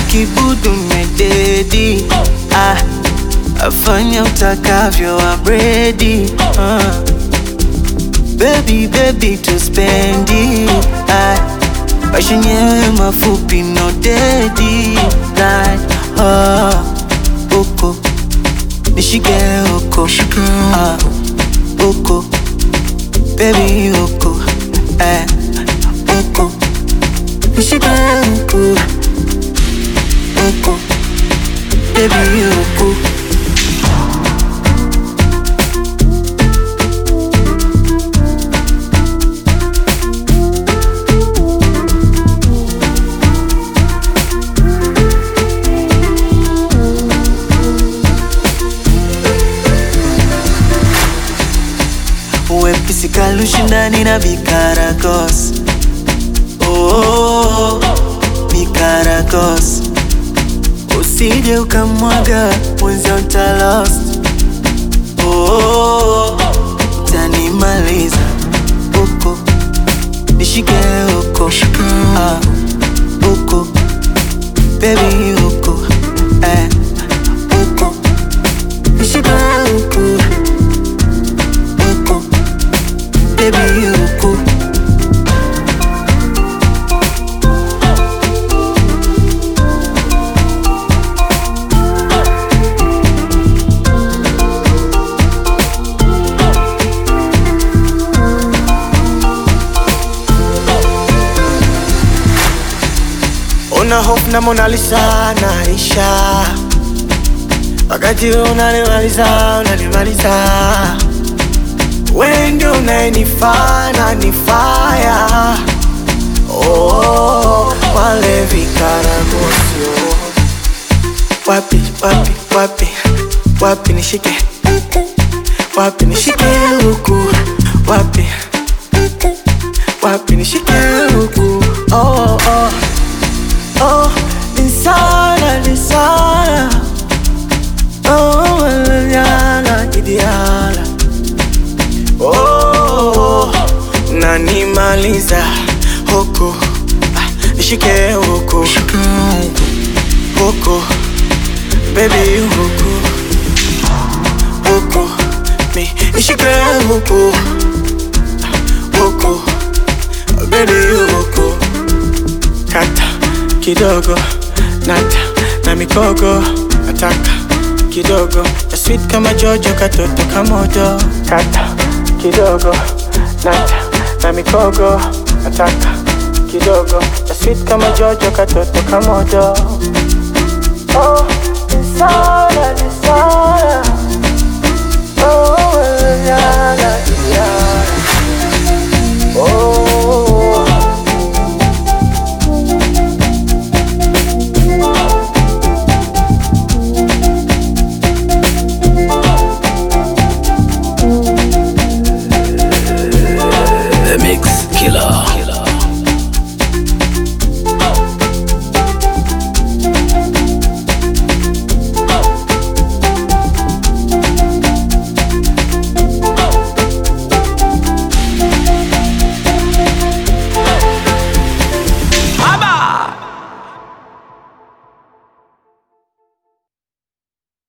kibudu mededi ah, afanya utakavyo abredi ah. Baby, baby tuspendi ah, maisha yenyewe mafupi no dedi like, ah, uko nishike uko ah, uko baby uko eh, uko nishike uko uko baby uko Wepesi kalushindani na vikaragos oh, vikaragos usije ukamwaga mwenzio utalost oh, tanimaliza uko nishike uko ah, uko baby uko eh, uko nishike uko uko baby uko Una hope na Mona Lisa naisha, wakati unanimaliza unanimaliza, wewe ndio unayenifaa na nifaya. Oh, wale vikaragosio, wapi wapi wapi wapi nishike, wapi nishike huku, wapi wapi nishike huku, oh oh Oh, insana, insana. Oh, manana, idiala. Oh, nanimaliza huku Ah, nishike huku huku baby huku huku mi nishike huku Ah, huku baby huku kata kidogo nata na mikogo nataka kidogo ya sweet kama jojo katoto kamodo kata kidogo nata na mikogo nataka kidogo ya sweet kama jojo katoto kamodo oh, nisana, nisana.